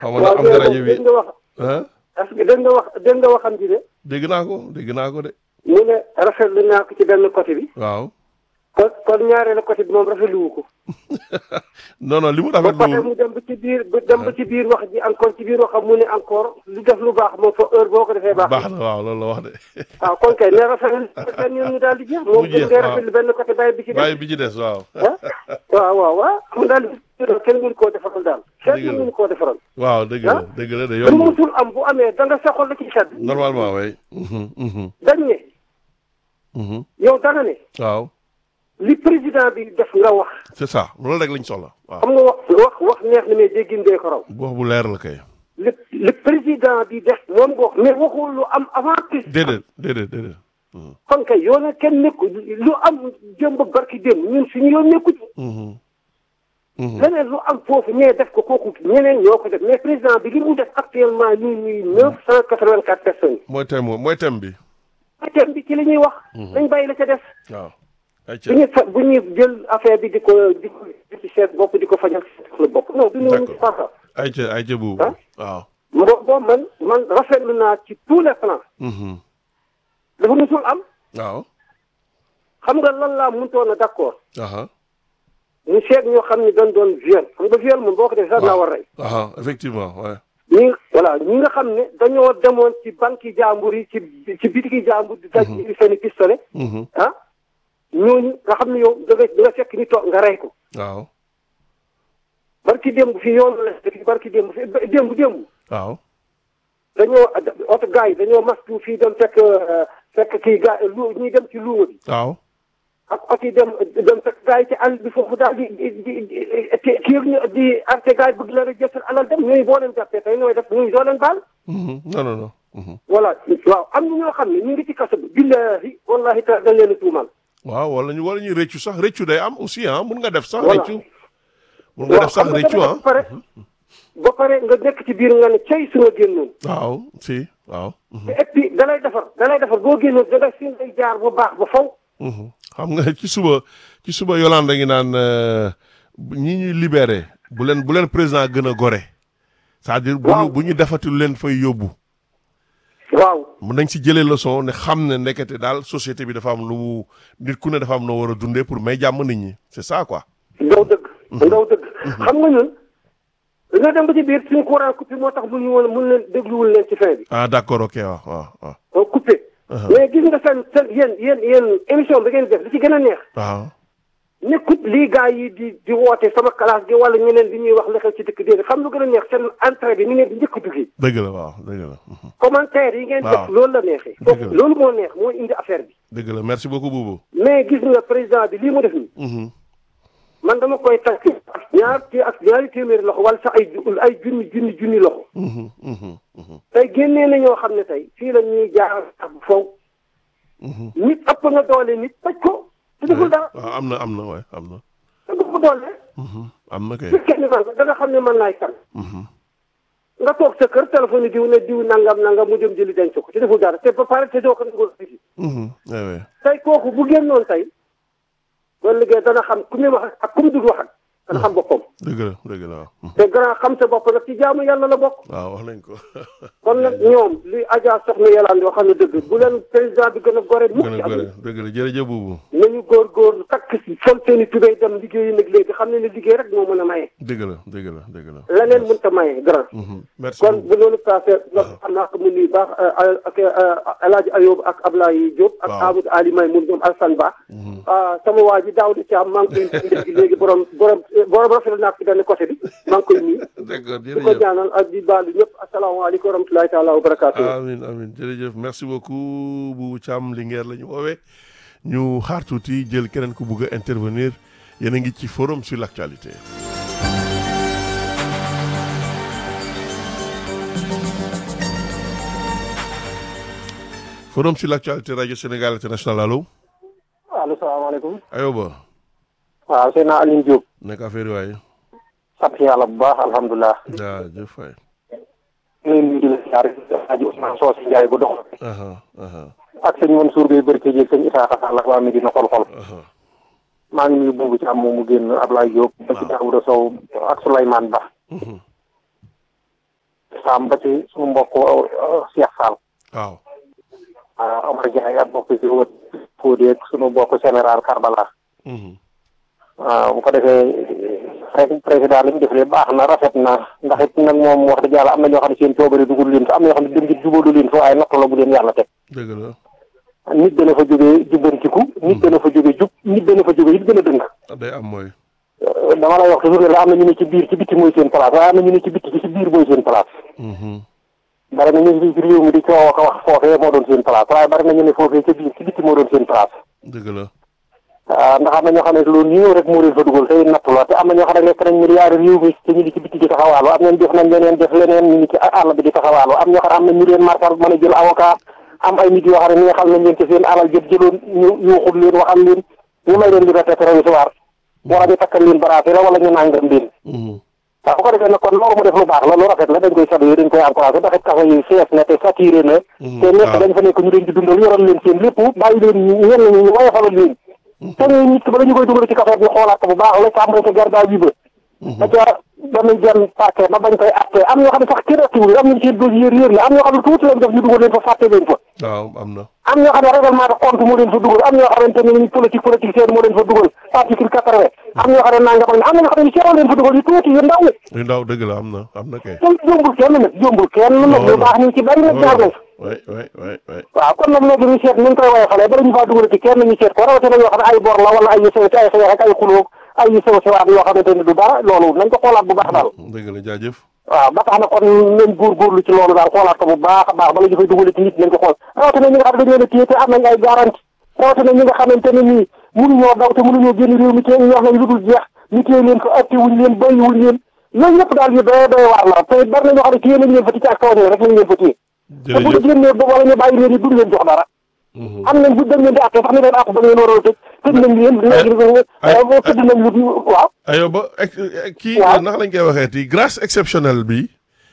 xaw ma na am nga rajo bi dégg nga wax ah est-ce que dégg nga wax dégg nga waxam ji de dégg naa ko dégg naa ko de mu ne rafetlu naa ko ci benn côté bi waaw kon kon ñaareelu côté bi moom rafetlu wu ko non non li mu ba pare rafetlu mu dem ba ci biir ba dem ba ci biir wax ji encore ci biir waxam mu ne encore lu def lu baax moom fa heure boo ko defee baax baax na waaw loolu la wax de waaw kon kay ne rafetlu benn yoon ñu daal di jeex moom Mu jeex, gën ngay waaw. rafetlu benn côté bàyyi bi ci bàyyi bi ci des waaw ah waaw waaw waaw mu daal di kenn mënu koo defaral daal Dëgg kenn la. mënu koo defaral waaw dëgg la Ah? dëgg la de lu yombul musul am bu amee da nga saxol la ci sedd normalement way mhm mhm dañ ne mhm yow da nga ne waaw li président bi def nga wax c'est ça loolu rek lañ soxla waaw xam nga wax wax wax neex na mais déggin dee ko raw wax bu leer la kay li li président bi def moom nga wax mais waxul lu am avant président déedéet déedéet déedéet mhm kon kay yoon na kenn nekku lu am jëmb barki démb ñun suñu yoon nekku ci mhm mhm leneen lu am foofu ñee def ko kooku ñeneen ñoo ko def mais président bi li mu def actuellement nii nii neuf cent quatre-vingt-quatre personnes mooy thème mooy thème bi yi thème bi ci li ñuy wax dañ bàyyi la ca def waaw ay bu ñuy fa bu ñuy jël affaire bi di ko di ko di ci seet bopp di ko fajal la bopp non du noonu ci D'accord. farsa ay ca ay ca buubu Ah? waaw bo boo man man rafetlu naa ci tous les plans mhm dafa musul am waaw xam nga lan laa mënutoon a d'accord aha ñu seet ñoo xam ne dañ doon viol xam nga viol moom boo ko defee sax naa war rey aha effectivement ouais ñi voilà ñi nga xam ne dañoo demoon ci banque yi jàmbur yi ci ci bitiki jàmbur di daj seen i pistolet mhm ah ñooñu nga xam ne yow da nga da nga fekk ni toog nga rey ko waaw barki démb fi yoon la fi barki démb fi démb démb waaw dañoo oto gars yi dañoo mastu fii dem fekk euh, fekk kii gaa lu ñuy dem ci luuma bi waaw ak oto yi dem dem fekk gars yi ci àll bi foofu daal di di di di kii ñu di arte gars yi bëgg la rek jël seen alal dem ñooy boo leen jàppee tey nooy def ñooy doo leen baal mhm non non non mhm voilà waaw am na ñoo xam ne ñu ngi ci kaso bi billahi wallahi ta dañ leen a tuumal waaw wala ñu wala ñuy rëccu sax rëccu day am aussi ah mun nga def sax Voilà. rëccu mun nga def sax xam nga rëccu dama ah def ba pare ba pare nga nekk ci biir nga ne cay su nga génnoon waaw si waaw mhm te et puis da lay defar da lay defar boo génnoon da ngay fi ngay jaar bu baax ba faw mhm xam nga ci suba ci suba Yolande ngi naan euh, ñi ñuy libéré bu leen bu leen président gën a gore c'est-à-dire bu ñu Waaw. bu ñu defati lu leen fay yóbbu waaw mun nañ ci jëlee leçon ne xam ne nekkate daal société bi dafa am lu mu nit ku ne dafa am noo war a dundee pour may jàmm nit ñi c'est ça quoi ndaw dëgg ndaw dëgg xam nga ñun dañoo dem ba ci biir suñu courant coupé moo tax mun ñu woon mun leen dégluwul leen ci fin bi ah d'accord ok waaw waaw waaw oo coupé mais gis nga seen seen yéen yéen yéen émission bi ngeen def li ci gën a neex waaw nekkut lii gars yi di di woote sama classe gi wala ñeneen li ñuy wax la xew ci dëkk déedéet xam lu gën a neex seen entrée bi ni ngeen di njëkk a duggee dëgg la waaw dëgg la mhm. commentaire yi ngeen Waaw. def loolu la neexee Dëgg foofu la. loolu moo neex moo indi affaire bi dëgg la merci beaucoup Boubou mais gis nga président bi lii mu def nii mhm man dama koy takk ak ñaar ci ak ñaari téeméeri loxo wala sax ay ju- ay junni junni junni loxo mhm mhm mhm tey génnee na ñoo xam ne tey fii la ñuy jaar ak faw mhm nit ëpp nga doole nit tëj ko te deful dara waaw am na am na waay am na te du ko doole mhm am na kay fekkee ni man da nga xam ne man laay kan mhm nga toog sa kër téléphone diw ne diw nangam nangam mu dem jëli denc ko te deful dara te ba pare te doo ko dugal fii mhm ouais ouais tey kooku bu génnoon tey ba liggéey dana xam ku muy wax ak ku mu dul wax ak dana xam boppam dëgg la dëgg la waaw mhm. te grand xam sa bopp nag ci jaamu yàlla la bokk waaw wax nañ ko kon nag ñoom li Adja soxna Yàlla yoo xam ne dëgg bu leen président bi gën a gore mukk gën ci a gore àdduna dëgg la jërëjëf Boubou nañu góorgóorlu takk si sol seen i tubéy dem liggéeyi nag léegi xam ne ne liggéey rek moo mën a maye dëgg la dëgg la dëgg la leneen mënut a maye grand mhm merci kon beaucoup bu loolu passé nga xam naa ko mu nuyu baax ak El Hadj Ayoub ak Ablaye Diop ak Waaw. Amadou Ali May mun ñoom Alassane Ba ah sama waa ji daaw di ci am maa ngi koy nuyu léegi borom borom borom rafetlu naa ko ci benn côté bi maa ngi koy nuyu d'accord di ko jërëjëf ñaanal ak di baalu ñëpp asalaamaaleykum wa rahmatulahi taala wa barakaatu amin amin jërëjëf merci beaucoup Boubou Thiam Linguère la ñu woowee ñu xaar tuuti jël keneen ku bugg a intervenir yéen a ngi ci forum sur l'actualité forum sur l'actualité radio Sénégal international allo allo salaamaaleykum ayoba waaw seen naa Alioune Diop nekk affaire yi waaye sant yàlla bu baax alhamdulilah jaajëf waay ñu ngi nuyu di la siyaare Aji Ousmane Socé Ndiaye bu dox aha aha ak sëñ Mansour Gueye Berke jeeg sëñ Issa Xassal ak waa Medina xol-xol aha maa ngi nuyu boobu ci am moom mu génn Ablaye Diop ba ci Daouda Sow ak Souleymane Ba mhm Sam ba ci suñu mbokk Cheikh Fall waaw ah Omar Ndiaye ak mbokk ci wët Fodé ak suñu mbokk général Karbala Mhm. waaw bu ko defee rek président li mu def lee baax na rafet na ndax it nag moom wax dëgg yàlla am na ñoo xam ne seen coobare dugul leen fa am na ñoo xam ne dem gi jubalu leen fa waaye nattu la bu leen yàlla teg dëgg la nit dana fa jógee jubbantiku nit dana fa jógee jub nit dana fa jógee it gën a dëng day am mooy dama lay wax toujours ne la am na ñu ne ci biir ci bitti mooy seen place waaye am na ñu ne ci bitti ci biir mooy seen place Mhm. bari na ñu ngi ci réew mi di coow ko wax foofee moo doon seen place waaye bari na ñu ne foofee ca biir ci bitti moo doon seen place dëgg la ah ndax am na ñoo xam ne loolu ñëw rek moo leen fa dugal tey nattu la te am na ñoo xam ne nekk nañ milliards réew mi te ñu ngi ci bitti di taxawaalu am nañ def nañ leneen def leneen ñu ngi ci àll bi di taxawaalu am ñoo xam ne am na ñu leen markal mën a jël avocat am ay nit yoo xam ne neexal nañ leen ci seen alal jëp jëloon ñu yuuxul leen waxal leen ñu may leen liberté provisoire wala ñu takkal leen baraate la wala ñu nàngam leen Mhm. waaw bu ko defee nag kon loolu mu def lu baax la lu rafet la dañ koy saluer dañ koy encouragé ndax it kaso yi fees na te saturé na te nekk dañ fa nekk ñu leen di dundal yoral leen seen lépp bàyyi leen ñu ñenn ñi ñu woyofalal leen te ñooy nit ki ba dañu koy dugal ci kaso ñu xoolaat ko bu baax la tàmbale ca garda bi ba ba ca ba muy jëm parquet ba bañ koy atte am ñoo xam ne sax kenn attiwul am nañ seen dossier réer la am ñoo xam ne tuuti lañ def ñu dugal leen fa fàtte leen fa waaw am na am ñoo xam ne règlement de compte moo leen fa dugal am ñoo xamante ne ni politique politique seen moo leen fa dugal article quatre-vingt am ñoo xam ne nangam ak am na ñoo xam ne seeroo leen fa dugal yu tuuti yu ndaw yu ndaw dëgg la am na am na kay te jombul kenn nag jombul kenn nag lu baax ñu ci bari nag jaar nañ way way way way waaw kon nag léegi ñu seet ni ñu koy woyofalee bala ñu faa dugal ci kenn ñu seet ko rawatina yoo xam ne ay bor la wala ay yu sew ay xeex ak ay xulóog ay yu sew sewaat yoo xamante ne du dara loolu nañ ko xoolaat bu baax daal dëgg la jaajëf waaw ba tax na kon nañ góorgóorlu ci loolu daal xoolaat ko bu baax a baax bala ñu fay dugal ci nit nañ ko xool rawatina ñi nga xam ne dañu leen a téye te am nañ ay garanti rawatina ñi nga xamante ne nii mënuñoo daw te mënuñoo génn réew mi te ñu wax nañ lu dul jeex ñu téye leen fa atti wuñ leen bàyyi wuñ leen yooyu yëpp daal yu doy doy waar la te bari na ñoo xam ne téye nañ leen fa ci ak kaw rek lañ leen fa téye te bu ñu jërëjëf génnee ba wala ñu bàyyi leen yi duñ leen jox dara Mhm. am nañ bu dañ leen di àtte sax ni leen àpp ba ngeen waroon a tëj tëj nañ leen léegi tëdd nañ lu waaw ayo ba ex- eh, kii Waaw. ndax lañ koy waxee ti grâce exceptionnelle bi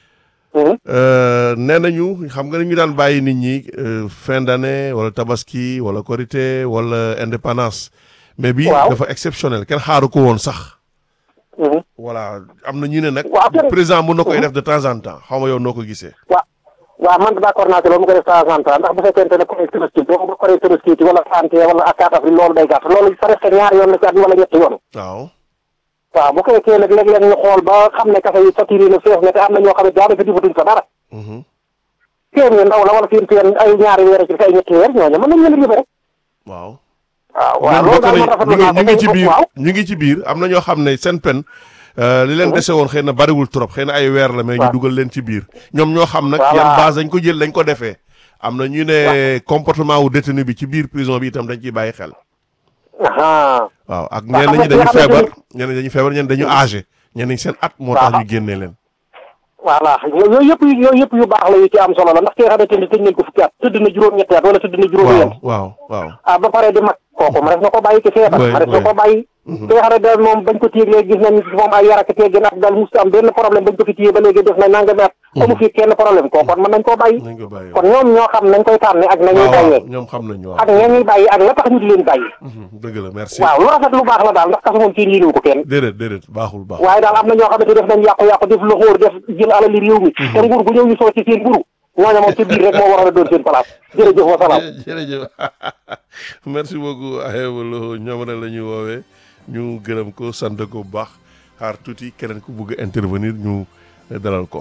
euh, nee nañu xam nga ñu daan bàyyi nit ñi euh, fin d'année wala tabaski wala korité wala indépendance mais bi Waaw. dafa exceptionnel kenn xaaru ko woon sax voilà am na ñu ne nag Waaw, kenn- président mun na koy def de temps en temps xaw ma yow noo ko gisee waaw waaw man d'accord naa ci loolu mu ko def temps en temps ndax bu fekkente ne correct tabaski boo ko correct tabaski ci wala santé wala ak 4 avril loolu day gàtt loolu presque ñaari yoon la ci at wala ñetti yoon waaw waaw bu fekkee nag léeg-léeg ñu xool ba xam ne kafe yi saturé na fees na te am na ñoo xam ne daanaka defatuñ fa dara Mhm. seen yu ndaw la wala seen seen ay ñaari weer ci ay ñetti weer ñooñu mën nañ leen a yóbbe rek waaw waaw waaw ñoom loolu bokk daal nañ man rafetlu ñu ngi naa ko ñu ngi ci tey biir waaw ñu ngi ci biir am na ñoo xam ne seen pen euh, li leen dese woon xëy na bariwul trop xëy na ay weer la mais ñu Waaw. dugal leen ci biir ñoom ñoo xam nag Voilà. yan base dañ ko jël dañ ko defee am na ñu ne comportement wu détenu bi ci biir prison bi itam dañ ciy bàyyi xel aha waaw ak Waaw, ñenn xam ñi nga dañu ki nga feebar xamante ñenn ñi dañu feebar ñenn dañu âgé ñenn ñi seen at moo tax Waaw. ñu génnee leen voilà yooyu yëpp yooyu yëpp yu baax la yu ci am solo la ndax ki nga xamante ni tëj nañ ko fukki at tëdd na juróom-ñetti at wala tëdd na juróomi waaw at waaw waaw ah ba pare di mag kooku ma def na ko bàyyi ki feebar Ouais, ma def na ouais. ko bàyyi ki nga xam ne daal moom bañ ko téye léegi gis nañ ci moom ay yar ak teggin ak daal musta am benn problème bañ ko fi téye ba léegi def na nangami at amu fi kenn problème kooku kon mën nañ koo bàyyi nañ ko bàyyi kon ñoom ñoo xam nañ koy tànne ak nañuy waaw waaw bàyyee ñoom xam nañu ak waaw ñañuy bàyyi ak la tax ñu di leen bàyyi Mhm, dëgg la merci waaw lu rafet lu baax la daal ndax kaso moom kenn yéenewu ko kenn déedéet déedéet baaxul baaxul waaye daal am na ñoo xamante def nañ yàqu-yàqu def lu xóor def jël alali réew mi te nguur gu ñëw ñu soo ci seen mburu ñooñu moom ci biir rek moo waroon a doon seen place jërëjëf wa salaam jërëjëf merci beaucoup Ayoba Lo ñoom rek la ñuy woowee ñu gërëm ko sant ko bu baax xaar tuuti keneen ku bëgg a intervenir ñu dalal ko.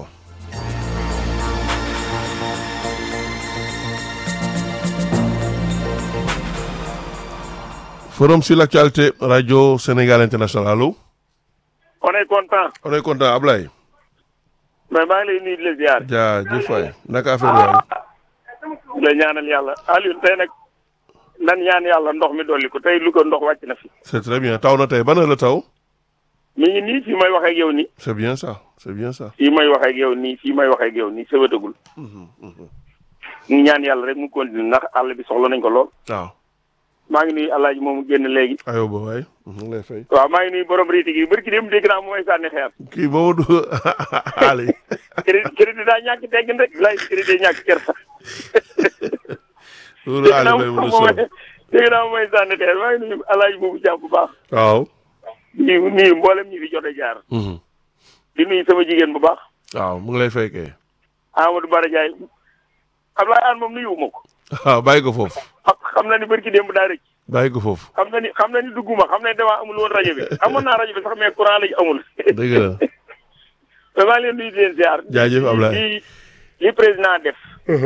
forum sur l'actualité radio Sénégal international allo. on est content on est content Ablaye. mais maa ngi lay nuyu di la ziar jaajëf waay naka affaire yaay. di la ñaanal yàlla Alioune tey nag nan ñaan yàlla ndox mi dolli ko tey lu ko ndox wàcc na fi c'est très bien taw na tey ban heure la taw. mi ngi nii fii may waxee ak yow nii c'est bien ça c'est bien ça. fii may waxee ak yow nii fii may waxee ak yow nii sëwatagul ñu ñaan yàlla rek mu continue ndax àll bi soxla nañ ko lool waaw. maa ngi nuyu alaaji moomu génn léegi Ayoba waay. mu ngi lay fay. waaw maa ngi nuyu borom riiti gi bërki dem dégg naa mu may sànni xeer kii boobu du Ali. crédit crédit daa ñàkk teggin rek lay crédit ñàkk kersa loolu dégg Ali naa may mu mun a sonn. dégg naa mu may sànni xeer maa ngi nuyu alaaji moomu jàmm bu baax waaw. nuyu nuyu mboolem ñi fi jot a jaar Mhm. di nuyu sama jigéen bu baax waaw mu ngi lay fay kay. Amadou Bara Ndiaye Ablaye Anne moom nuyuwuma ko ah bàyyi ko foofu xam xam na ni bërki démb daa rëcc bàyyi ko foofu xam na ni xam na ni dugguma xam na ni damaa amul woon rajo bi amoon naa rajo bi sax mais courant lañu amul dëgg la vraiment leen nuyu di leen ziar Jaajëf Ablaye. li li président def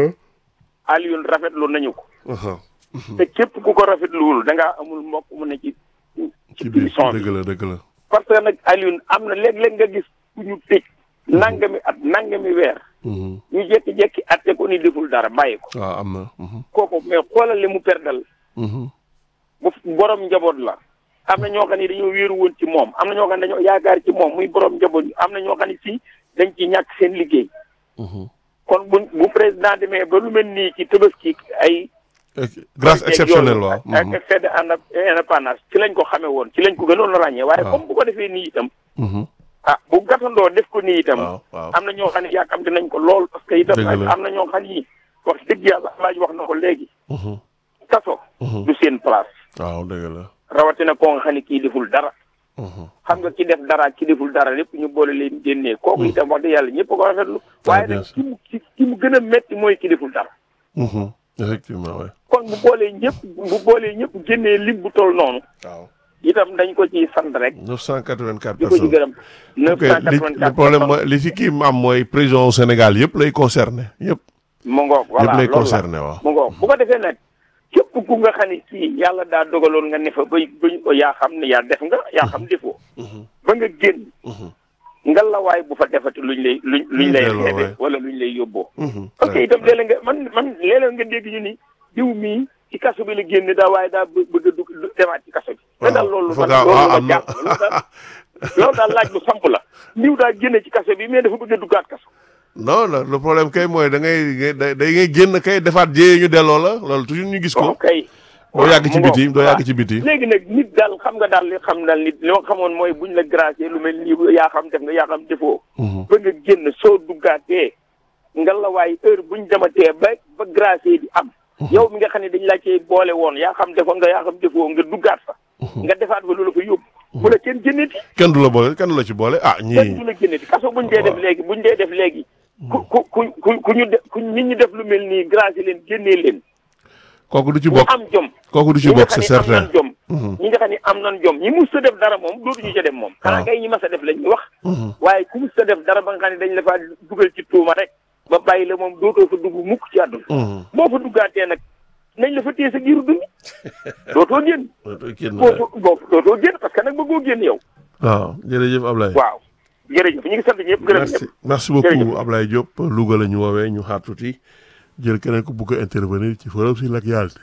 Alioune rafetlu nañu ko aha te képp ku ko rafetluwul da ngaa amul mbokk mu ne ci ci biir prison bi dëgg la dëgg la parce que nag Alioune am na léeg-léeg nga gis ku ñu tëj nangami at nangami weer Mhm. ñu jékki-jékki atte ko ni deful dara bàyyi ko waaw am na mhm. kooku mais xoolal li mu perdal Mhm. bu borom njaboot la am na ñoo xam ne dañoo wéeru woon ci moom am na ñoo xam ne dañoo yaakaar ci moom muy borom njaboot am na ñoo xam ne fii dañ ci ñàkk seen liggéey Mhm. kon bu bu président demee ba lu mel nii ci Tabaski ay Ex- grâce exceptionnelle waaw ak Mhm. ak fête indépendance ci lañ ko xamee woon ci lañ ko gënoon a ràññee waaye waaw. comme bu ko defee nii itam Mhm. ah bu gàttandoo def ko nii itam waaw waaw am na ñoo xam ne yàkkamti nañ ko lool parce que itam Dëgg la. am na ñoo xam ni wax dëgg yàlla laaj wax na ko léegi Mhm. kaso Mhm. du seen place waaw dëgg la rawatina koo nga xam ne kii deful dara Mhm. xam nga ki def dara ak ki deful dara lépp ñu boole leen génnee kooku itam wax dëgg yàlla ñëpp a ko rafetlu waaye bien nag sûr. ki mu ki ki mu gën a métti mooy ki deful dara Mhm. effectivement ouais kon bu boolee ñëpp bu boolee ñëpp génnee lim bu toll noonu waaw itam dañ ko ciy sant rek 984 di ko ci personnes gërëm ok li 984 le problème mooy li fi kii am mooy prison au Sénégal yëpp lay concerné yëpp mu ngoog voilà yëpp lay loolu la concerné waaw mu ngoog bu ko defee nag képp ku nga xam ne kii yàlla daa dogaloon nga ne fa ba bañ ko yaa xam ne yaa def nga yaa xam defoo ba nga génn Mhm. nga la waay bu fa defati luñ lay luñ luñ lay delloo xeebe waay. wala luñ lay yóbboo Mhm. ok itam léeg-léeg nga man man léeg-léeg nga dégg ñu ni diw mii ci kaso bi la génn daa waaye daa bë- bëgg a dugg du- demaat ci kaso bi te daal loolu dafa man gaaw loolu ah ma am na jàpp loolu daal loolu daal laaj bu samp la diw daa génn ci kaso bi mais dafa bëgg a duggaat kaso non non le problème kay mooy da ngay da da ngay génn kay defaat jéyee ñu delloo la loolu toujours ñu gis ko ok doo yàgg ci mu ngoog. biti doo yàgg waaw. ci biti léegi nag nit daal xam nga daal li xam daal nit li ma xamoon mooy buñ la gracier lu mel nii yaa xam def nga yaa xam defoo Mhm. ba nga génn soo duggaatee nga la waay heure buñ dematee ba ba gracier di am yow mi nga xam ne dañ la cee boole woon yaa xam defoon nga yaa xam defoo nga duggaat fa nga defaat fa lu la fa yóbbu bu la kenn génneti kenn du la boole kenn du la ci boole ah kenn du ñii la génneti kaso buñ dee def Waaw. léegi buñ dee def léegi ku ku ku ku ku ñu def ku nit ñi def lu mel nii gracier leen génnee leen kooku du ci ñu bokk am jom kooku du ci ñi nga bokk xam c'est ne am certain nan jom Mhm. ñi nga xam ne am nan jom ñi mus a def dara moom dootuñu ca dem moom xanaa kay ñi mas a def lañ ñu wax Mhm. waaye ku mus a def dara ba nga xam ne dañ la faa dugal ci tuuma rek ba bàyyi la moom dootoo fa dugg mukk ci àdduna Mhm. boo fa duggaatee nag nañ la fa téye sa giiru dund dootoo génn Dootoo génn dootoo boo dootoo génn parce que nag bëggoo génn yow waaw jërëjëf Ablaye waaw jërëjëf ñu ngi sant ñëpp gërëm merci ñëpp merci beaucoup Jërëjëf. Ablaye Diop Louga la ñu woowee ñu xaar tuuti jël keneen ku bugg a intervenir ci forum sur l'actualité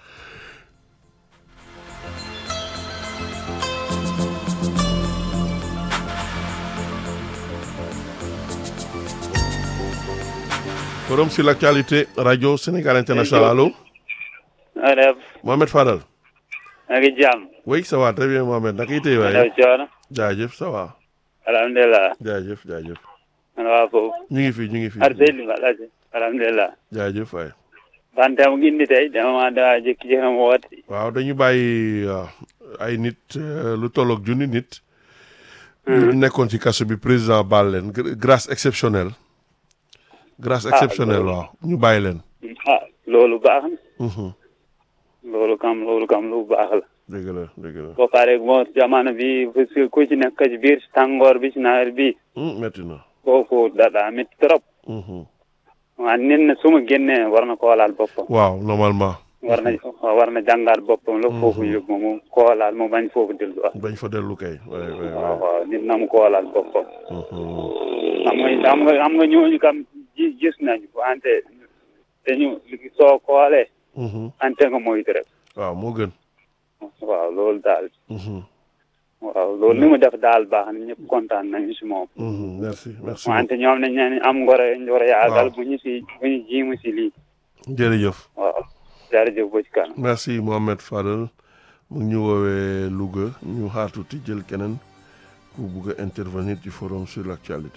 forum sur l'actualité radio Sénégal international allo nga def Mohamed Fadal maa ngi jàmm oui ça va très bien Mohamed naka itee waaye def coono jaajëf ça va alhamdulilah jaajëf jaajëf man waa foofu ñu ngi fi ñu ngi fi ar seydi ma laaj alhamdulilah jaajëf waay bante mu ngi indi tey dama ma daa jékki-jékki ma woote waaw dañu bàyyi waaw, ay nit euh, lu tolloog junni nit. ñu nekkoon ci kaso bi président baal leen gr- grâce exceptionnelle. grâce exceptionnelle loolu- waaw ñu bàyyi leen. ah loolu baax na Mhm. loolu kam loolu kam lu baax la dëgg la dëgg la ba pare moo jamono bi parce que ku ci nekk ci biir tàngoor bi ci nawet bi Hmm, metti na. foofu da daa métti trop Mhm. waa nit na su ma génnee war na koolaal boppam waaw normalement war na war na jàngaat boppam la foofu yóbbu ma mu koolaal mu bañ foofu delluwaat bañ fa dellu kay. waay waay waaw waay. waaw nit na mu koolaal boppam Mhm. xam nga xam nga xam nga ñooñu kam ji gis nañu wante dañu soo koolee Mhm. ante nga moytu rek waaw moo gën. waaw loolu daal Mhm. waaw loolu li mu def daal baax na ñëpp kontaan nañu si moom Mhm. merci merci wante ñoom nañ ne am ngoro ngoro yaagal Waaw. bu ñu si bu ñu jiimu si lii beaucoup. jërëjëf. waaw jërëjëf ba ci kanam merci Mohamed Fadal mu ngi ñu woowee Louga ñu xaar tuuti jël keneen ku bugg a intervenir ci forum sur l'actualité.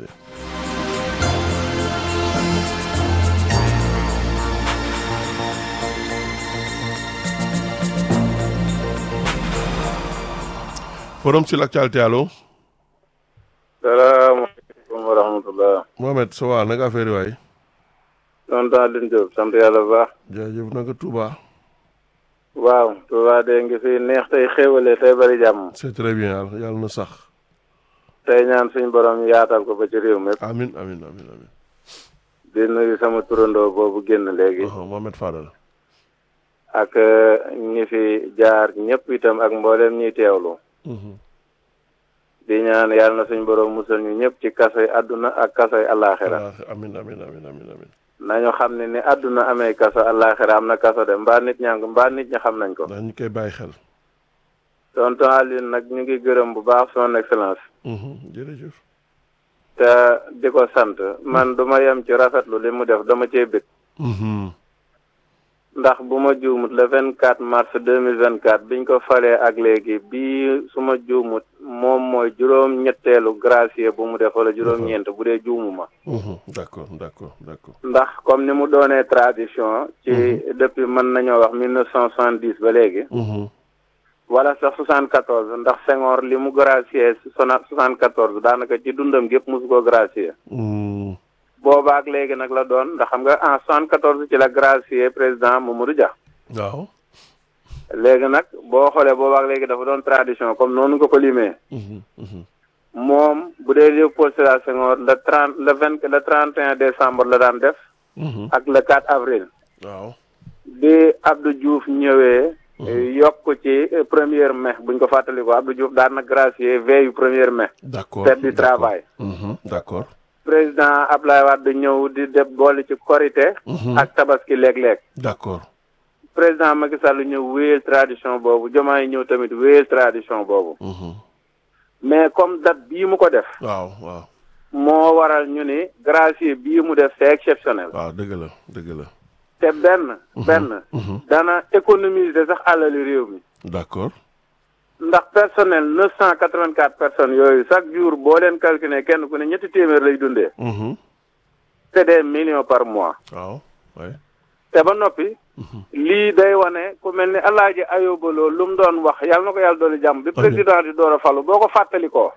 forum sur l'actualité allo salaamaaleykum wa rahmatullah Mohamed ça va naka affaire yi waay tonton Alioune Diop sant yàlla bu baax. jaajëf naka Touba. waaw Touba de ngi fi neex tey xéwale tey bari jàmm. c'est très bien yàlla yàlla na sax. tey ñaan suñu borom yaatal ko ba ci réew mi. amin amin amin amin di nuyu sama turandoo boobu génn léegi. Mohamed Fadal. ak ñi fi jaar ñëpp itam ak mboolem ñiy teewlu. di ñaan yàlla na suñu borom musal ñu ñëpp ci kasoy àdduna ak kasoy àllaaxira. amin amin amin amin amin nañu xam ne ni àdduna amee kaso àllaaxira am na kaso de mbaa nit ñaa ngi mbaa nit ñi xam nañ ko. dañ koy bàyyi xel. tonton Alioune nag ñu ngi gërëm bu baax son excellence. jërëjëf. te di ko sant man du ma yem ci rafetlu li mu def dama cee bég. ndax bu ma juumut le vingt quatre mars deux mille vingt quatre biñ ko falee ak léegi bii su ma juumut moom mooy juróom ñetteelu gracier bu mu def wala juróom ñeent bu dee juumuma d'accord d'accord d'accord ndax comme ni mu doonee tradition ci depuis mën nañoo wax mille neuf cent soixante dix ba léegi wala sax soixante quatorze ndax Senghor li mu gracier sona soixante quatorze daanaka ci dundam gépp mosu ko gracier boobaak léegi nag la doon ndax xam nga en soixante quatorze ci la gracier président Mamadou Dia waaw léegi nag boo xoolee boobaak léegi dafa doon tradition comme noonu nga ko limee moom bu dee Léopold Sédar Senghor le trente le vingt le trente et un décembre la daan def ak le quatre avril waaw bi Abdou Diouf ñëwee yokk ci première mai buñ ko fàttali ko Abdou Diouf daan na gracier veille premier mai d'accord fête du travail d'accord président Ablaye Wade ñëw di def boole ci korité ak tabaski léeg-léeg d'accord président Macky Sall ñëw wéyal tradition boobu Diomaye ñëw tamit wéyal tradition boobu mais comme date bii mu ko def waaw waaw moo waral ñu ni gracier bii mu def c'est exceptionnel waaw dëgg la dëgg la te benn benn dana économiser sax alali réew mi d'accord ndax personnel neuf cent quatre-vingt-quatre personnes yooyu chaque jour boo leen calculer kenn ku ne ñetti téeméer lay dundee c'est des millions par mois waaw oui te ba noppi lii day wane ku mel ni alaaji ayoba loo lu mu doon wax yàlla na ko yàlla doolu jàmm bi président di door a falu boo ko fàttali ko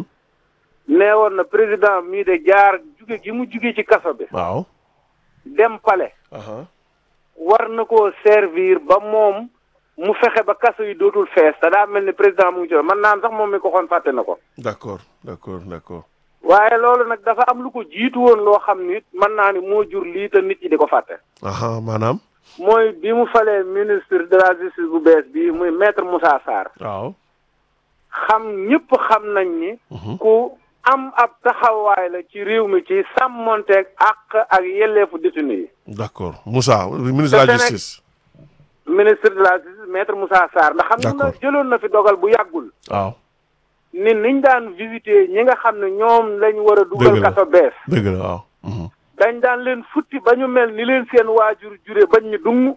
nee woon na président mii de jaar juge gi mu juge ci kaso bi waaw dem palais war na koo servir ba moom mu fexe ba kaso yi dootul fees te daa mel ni président mu ngi ci man naan sax moom mi ko xoon fàtte na ko d'accord d'accord d'accord waaye loolu nag dafa am lu ko jiitu woon loo xam ni mën naa ni moo jur lii te nit ñi di ko fàtte aha maanaam mooy bi mu falee ministre de la justice bu bees bi muy maître Moussa Sarr waaw xam ñëpp xam nañ ni ku am ab taxawaay la ci réew mi ci sàmmonteeg àq ak yelleefu détenu yi d'accord Moussa ministre de la justice ministre de la justice maître Moussa Sarr ndax xam nga jëloon na fi dogal bu yàggul waaw ni niñ daan visiter ñi nga xam ne ñoom lañ war a dugal kaso bees dëgg la waaw dañ daan leen futti ba ñu mel ni leen seen waajur jure bañ ñu dung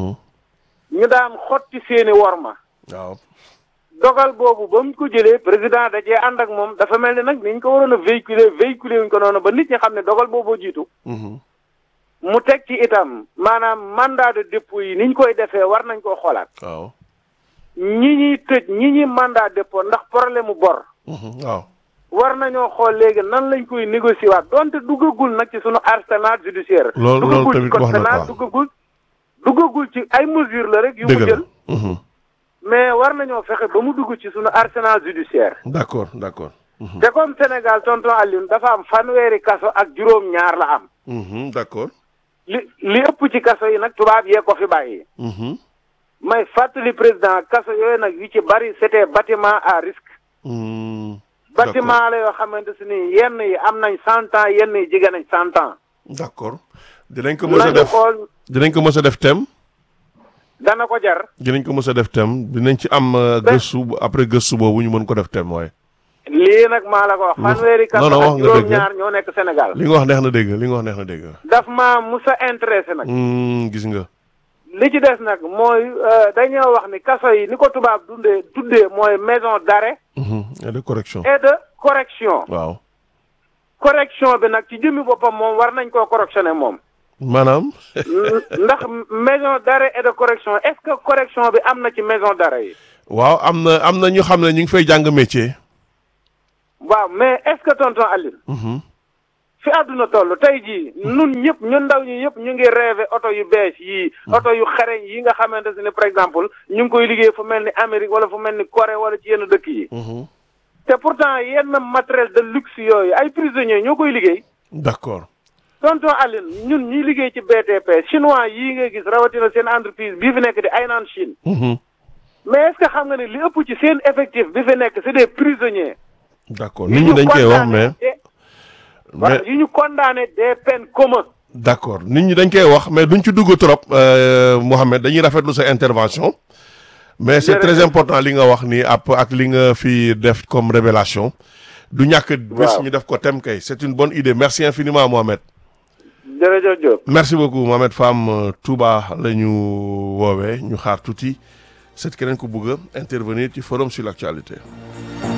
ñu daan xotti seeni worma waaw dogal boobu ba mu ko jëlee président da cee ànd ak moom dafa mel ni nag niñ ko waroon a véhiculer véhiculer wuñ ko noonu ba nit ñi xam ne dogal booboo jiitu mu teg ci itam maanaam mandat de dépôt yi niñ koy defee war nañ koo xoolaat waaw ñi ñuy tëj ñi ñuy mandat dépôt ndax problème mu bor waaw war nañoo xool léegi nan lañ koy négocier waat donte duggagul nag ci sunu arsenal judiciaire loolu loolu tamit wax na ko duggagul duggagul ci ay mesures la rek yu mu jël mais war nañoo fexe ba mu dugg ci sunu arsenal judiciaire d'accord d'accord te comme Sénégal tonton Alioune dafa am fanweeri kaso ak juróom ñaar la am d'accord li li ëpp ci kaso yi nag tubaab yee ko fi bàyyi may fàttali président kaso yooyu nag yu ci bari c'était bâtiment à risque bâtiment la yoo xamante si ni yenn yi am nañ cent ans yenn yi jege nañ cent ans d'accord dinañ ko mës a def xool dinañ ko mës a def thème dana ko jar dinañ ko mës a def thème dinañ ci am gëstu après gëstu boobu ñu mën ko def thème waaye lii nag maa la ko wax fanweeri kaso non non wax ak nga dëgg juróom-ñaar ñoo nekk Sénégal li nga wax neex na dégg li nga wax neex na dégg daf ma musa intéressé nag gis nga li ci des nag mooy dañoo wax ni kaso yi ni ko tubaab dundee tuddee mooy maison d'arrêt et de correction et de correction waaw correction bi nag ci jëmmi boppam moom war nañ koo correctionné moom maanaam ndax maison d'arrêt et de correction est-ce que correction bi am na ci maison d'arrêt yi waaw am na am na ñu xam ne ñu ngi fay jàng métier waaw mais est-ce que tonton Aline fi àdduna toll tey jii nun ñëpp ñun ndaw ñi ñëpp ñu ngi rêvé oto yu bees yii oto yu xareñ yi nga xamante ne par exemple ñu ngi koy liggéey fu mel ni Amérique wala fu mel ni Corée wala ci yenn dëkk yi te pourtant yenn matériel de luxe yooyu ay prisonniers ñoo koy liggéey d'accord tonton Aline ñun ñuy liggéey ci BTP chinois yii nga gis rawatina seen entreprise bii fi nekk di Hainan Chine mais est-ce que xam nga ne li ëpp ci seen effectif bi fi nekk c'est des prisonniers d'accord nit ñi dañ koy wax mais voilà yu ñu condamné des peines communes d'accord nit ñi dañ koy wax mais duñ ci dugg trop Mohamed dañuy rafetlu sa intervention mais c'est très important li nga wax ni ap ak li nga fi def comme révélation du ñàkk bés ñu def ko tem kay c'est une bonne idée merci infiniment Mohamed jërëjëf Diop merci beaucoup Mohamed Fam Touba la ñu woowee ñu xaar tuuti c'est keneen ku bëgg a intervenir ci forum sur l'actualité